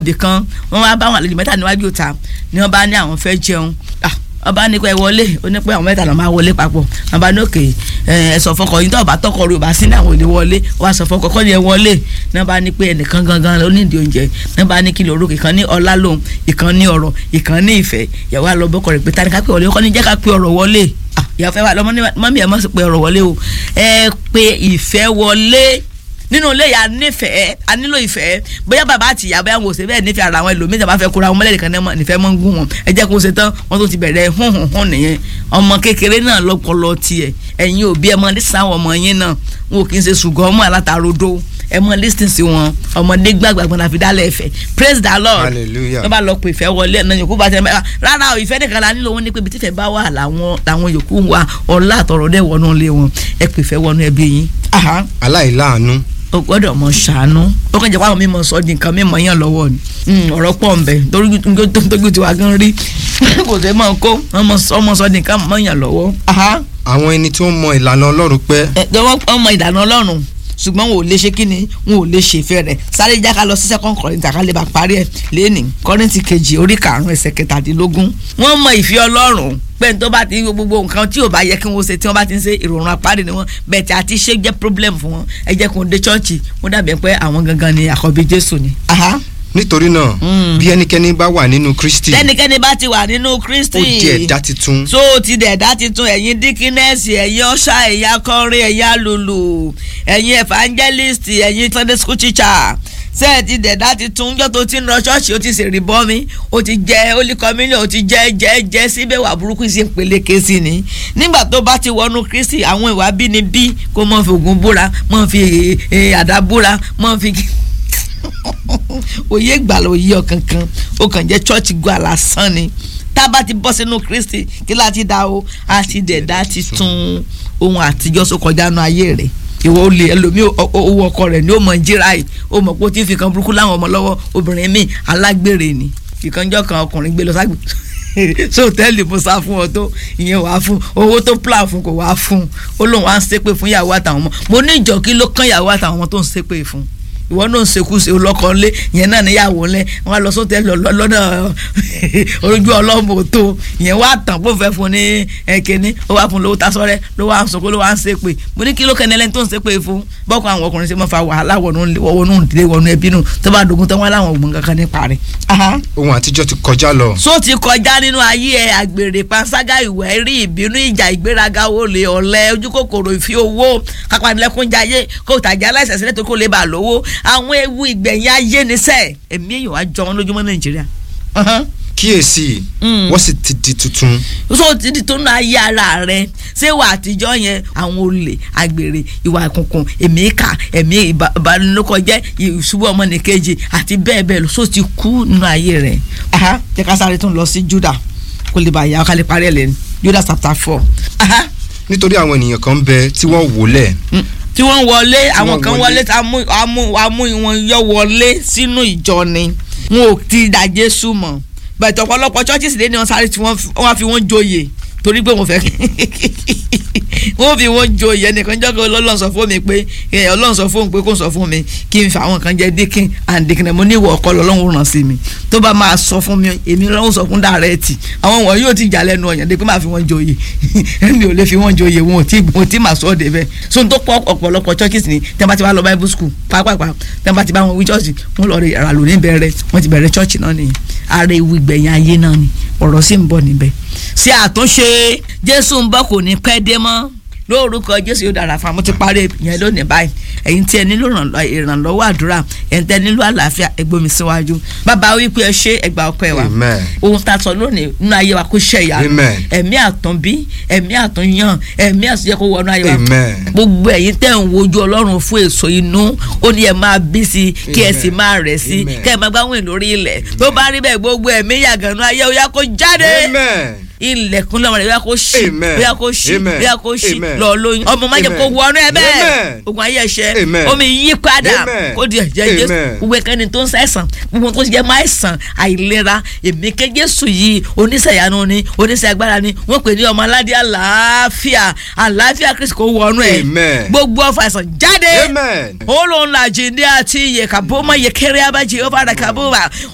nìkan wọ́n wá bá àwọn àlejò mẹ́ta níwájú ìta ni wọ́n bá ní àwọn fẹ́ jẹun ah ọba ní pé wọlé ó ní pé àwọn mẹ́ta ló máa wọlé papọ̀ ọba ní òkè ẹ sọ fọkọ yín tó ọba tọkọ rẹ ọba sí ní àwọn òde wọlé ọba sọ fọkọ kọ́ ni ẹ wọlé ní ọba ní pé ẹnìkan gangan ló ní ìdí oúnjẹ ní ọba ní kìlọ̀ orúkọ ìkan ní ọlá lòun ìkan ní ọ̀rọ̀ ìkan ní ìfẹ́ ìyàwó àlọ́bọ̀kọ̀ rẹ̀ pé tani ká pé wọlé kọ́ ni jẹ́ ká pé ọ̀rọ̀ wọlé ìyàwó fẹ́ wà lọ́mọ ní mọ́mí ẹ̀ mọ́ sí pé ọ̀rọ̀ wọlé o ẹ pé ìfẹ́ wọlé nínú ilé yà nífẹ̀ẹ́ a nílò ìfẹ́ bóyá bàbá àti ìyá bóyá wọn ò ṣe bẹ́ẹ̀ nífẹ̀ẹ́ ara wọn ẹlòmíì tàbá fẹ́ kóra wọn mọ́lẹ̀ nìkan nífẹ̀ẹ́ mọ́ ń gún wọn ẹ jẹ́ kó ṣe tán wọ́n tó ti bẹ̀rẹ̀ hún hún hún nìyẹn ọmọ kékeré náà lọ́pọlọ tiẹ̀ ẹ̀yin òbí ẹ mọ lísà àwọn ọmọ yín náà wọn ò kì í ṣe ṣùgbọ́n ọmọ alátarodo ẹ mọ lísìn sí wọn ọmọdé gbàgbàgbọ́n àfi dálẹ̀ ẹ̀fẹ̀ praise the lord Hallelujah. wọ́n bá lọ pé ìfẹ́ wọlé ẹ̀nà yòókù bá tẹ̀ mẹ́ta rárá o ìfẹ́ nìkan la nílò wọn ní pé ibi tífẹ́ bá wà làwọn làwọn yòókù wà ọ̀la àtọ̀rọ̀ dẹ̀ wọnú ilé wọn ẹ pè fẹ́ wọnú ẹbí yín. Aha aláìláàánú o gbọ́dọ̀ mọ ṣàánú ó kàn jẹ́ pé àwọn mímọ sọ di nǹkan mímọ yàn lọ́wọ́ ni Mm, ọ̀rọ̀ pọ̀ ń bẹ tójú tiwa gan rí kò tẹ́ mọ̀ kó ọmọ sọ di nǹkan mọ̀ yàn lọ́wọ́. Aha. àwọn ẹni tó ń mọ ìlànà ọlọ́run pẹ́ Ẹ, wọ́n ọmọ ìdáná ọlọ́run ṣùgbọ́n wọn ò lè ṣe kíni wọn ò lè ṣe ìfẹ́ rẹ̀ sáré jáká lọ sí second Corinthians ká lè bá parí ẹ̀ lẹ́nì Kọ́ríńtì kejì orí karùn-ún ẹsẹ̀ kẹtàdínlógún wọ́n mọ ìfẹ́ ọlọ́run pé tó bá ti gbogbo nǹkan tí ò bá yẹ kí wọ́n ṣe tí wọ́n bá ti ń ṣe ìròrùn apárí ni wọ́n bẹ́ẹ̀ tí àti ṣe jẹ́ problem fún wọn ẹ jẹ́ kó dé chọ́ọ̀chì wọ́n dàbí pé àwọn gangan ni àkọ́bí Jésù ni. Aha. nítorí náà Mm. bí ẹnikẹ́ni bá wà nínú Kristi tẹ́nikẹ́ni bá ti wà nínú Kristi ó di ẹ̀dá titun tó o ti dẹ̀dá titun ẹ̀yin díkínẹ́sì ẹ̀yin ọ̀ṣà ẹ̀yin akọrin ẹ̀yin alùlù ẹ̀yin evangelist ẹ̀yin Sunday school teacher ṣé ẹ ti dẹ̀dá titun jọ́ tó ti ń lọ ṣọ́ọ̀ṣì ó ti ṣèrí bọ́ mi ó ti jẹ́ holy communion ó ti jẹ́ jẹ́ jẹ́ síbẹ̀ wà burúkú sí ń peléke sí ni nígbà tó bá ti wọnú Kristi àwọn ìwà bínibí kó mọ̀ fi ògùn búra mọ̀ fi eh, eh, àdá búra mọ̀ fi òye ìgbàlà òye ọ̀kankan ó kàn jẹ́ church gbà lásán ni tá a bá ti bọ́ sínú Kristi kí láti dá o a ti dẹ̀dá ti tún ohun àtijọ́ sọ kọjá nu ayé rẹ̀ ìwọ olè ẹlòmíì o- o- owó ọkọ rẹ̀ ni ó mọ̀ ń jíra yìí ó mọ̀ pé ó ti ń fi kan burúkú láwọn ọmọ lọ́wọ́ obìnrin míì alágbèrè ni ìkànjọ́ kan ọkùnrin gbé lọ ságbè so hòtẹ́ẹ̀lì mo sá fún ọ tó ìyẹn wàá fún owó tó plan fún kò wàá fún ó lóun wá ń ṣépè fún ìyàwó àtàwọn ọmọ mo ní ìjọ kí ló kán ìyàwó àtàwọn ọmọ tó ń ṣépè fún ìwọ náà ń sekú se olọkọ ńlé ìyẹn náà níyàwó ńlẹ wọn á lọ sóòtẹ lọ́nà ojú ọlọmọ tó ìyẹn wá tàn kó fẹ́ fún ní ẹkẹni ó wá fún lówó tasọrẹ ló wá ń sọkó ló wá ń ṣépè mo ní kí ló kẹ́ni ẹlẹ́ni tó ń ṣépè fún bọ́kọ àwọn ọkùnrin ṣe máa fa wàhálà wọnú wọnú ìdílé wọnú ẹbí nù tó bá dogun tán wọn láwọn ògbón kankan nípa rẹ̀. Aha ohun àtijọ́ ti kọjá lọ so ti kọjá nínú ayé ẹ àgbèrè panṣágà ìwẹ́ rí ìbínú ìjà ìgbéraga olè ọ̀lẹ ojúkòkòrò ìfi owó kápánilẹ́kúnjayé kó tàjà aláìsàn sílẹ̀ tó kó lè bà lówó àwọn ewu ìgbẹ̀yìn ayé níṣẹ́ èmi èèyàn wá jọ wọn lójúmọ́ nàìjíríà. Ọ̀hán. kíyèsí Mm. wọ́n sì ti di tuntun so ti di tó ń ayé ara rẹ ṣé wà àtijọ́ yẹn àwọn olè àgbèrè ìwà ìkùnkùn ẹ̀mí ìkà ẹ̀mí ìbá- ìbánilókọjẹ́ ìṣubú ọmọnìkejì àti bẹ́ẹ̀ bẹ́ẹ̀ lọ so ti kú nínú ayé rẹ. Aha, jẹ́ ká sáré tún lọ sí Júdà kó lè bá yà ká lè parí ẹ̀ lẹ́nu Júdà chapter four. Aha, nítorí àwọn ènìyàn kan ń bẹ tí wọ́n wólẹ̀ mm, tí wọ́n wọlé àwọn wọ́n kan wọlé. wọlé tí amú amú amú wọn yọ wọlé sínú ìjọ ni wọn ò ti dà Jésù mọ̀ bẹ̀tẹ̀ ọ̀pọ̀lọpọ̀ churches lé ní wọn sáré tí wọ́n fi- wọ́n á fi wọ́n joyè torí pé wọ́n fẹ́ wọ́n fi wọ́n joyè ẹnìkan jọ́ kí ọlọ́run sọ fún mi pé ẹ, ọlọ́run sọ fún mi pé kó sọ fún mi kí n fi àwọn kan jẹ́ dikin and dikin mo ní ìwọ ọkọ lọ́lọ́run ràn sí mi tó bá máa sọ fún mi èmi lọ́run sọ fún dàrẹ́ẹ̀tì àwọn wọ̀nyí yóò ti jà lẹ́nu ọ̀yàn dé pé máa fi wọ́n joyè èmi ò lè fi wọ́n joyè wọn ò tí wọn ò tí máa sọ ọ́ débẹ̀ so n tó pọ̀ ọ̀pọ̀lọpọ̀ churches ni tẹ́ bá ti bá lọ bible school pápápá tẹ́ bá ti bá wọn wí church wọn lọ rí ara lò ní bẹ̀rẹ̀ wọ́n ti bẹ̀rẹ̀ church náà nìyẹn ara ewu ìgbẹ̀yìn ayé náà ni ọ̀rọ̀ sì ń bọ̀ níbẹ̀ ṣé àtúnṣe jésù ń bọ̀ kò ní pẹ́ dé mọ́ lórúkọ jésù yóò dára fún wa mo ti parí yẹn lónìí báyìí ẹ̀yin tí ẹ nílò ìrànlọ́- ìrànlọ́wọ́ àdúrà ẹ̀yin tí ẹ nílò àlàáfíà ẹ gbé mi síwájú bàbá wípé ẹ ṣe ẹgbà ọpẹ́ wa Amen. ohun tá a sọ lónìí nínú ayé wa kó ṣe ìyanu Amen. ẹ̀mí àtúnbí ẹ̀mí àtúnyàn ẹ̀mí àtúnyẹ kó wọnú ayé wa Amen. gbogbo ẹ̀yin tẹ́ ń wojú ọlọ́run fún èso inú ó ní ẹ máa bí sí i kí ẹ Amen. sì máa rẹ̀ sí i Amen. kẹ́ ẹ máa gbáwìn lórí ilẹ̀ tó bá rí bẹ́ẹ̀ gbogbo ẹ̀mí yàgànnú ayé ó yá kó jáde amen ilẹ̀kùn lọ́wọ́ rẹ̀ ó yá kó ṣí Amen. ó yá kó ṣí Amen. ó yá kó ṣí Amen. lọ lóyún ọmọ má jẹ́ kó Amen. wọnú ẹ bẹ́ẹ̀ Amen. ogun ayé ẹ̀ṣẹ̀ Amen. omi yí padà Amen. kó di ẹ̀jẹ̀ Jésù Amen. gbogbo ẹ̀kẹ́ni tó ń ṣàìsàn gbogbo tó ń jẹ́ máa ṣàn àìlera èmi ké Jésù yìí oníṣẹ̀yanu ni oníṣẹ́ agbára ni wọ́n pè ní ọmọ aládé àlàáfíà àlàáfíà Kristi kó wọnú ẹ̀ Amen. gbogbo ọfà àìsàn jáde amen olóńlá jìndé àti iye kàbó mọ iye kéré abájí ó fara kàbó wa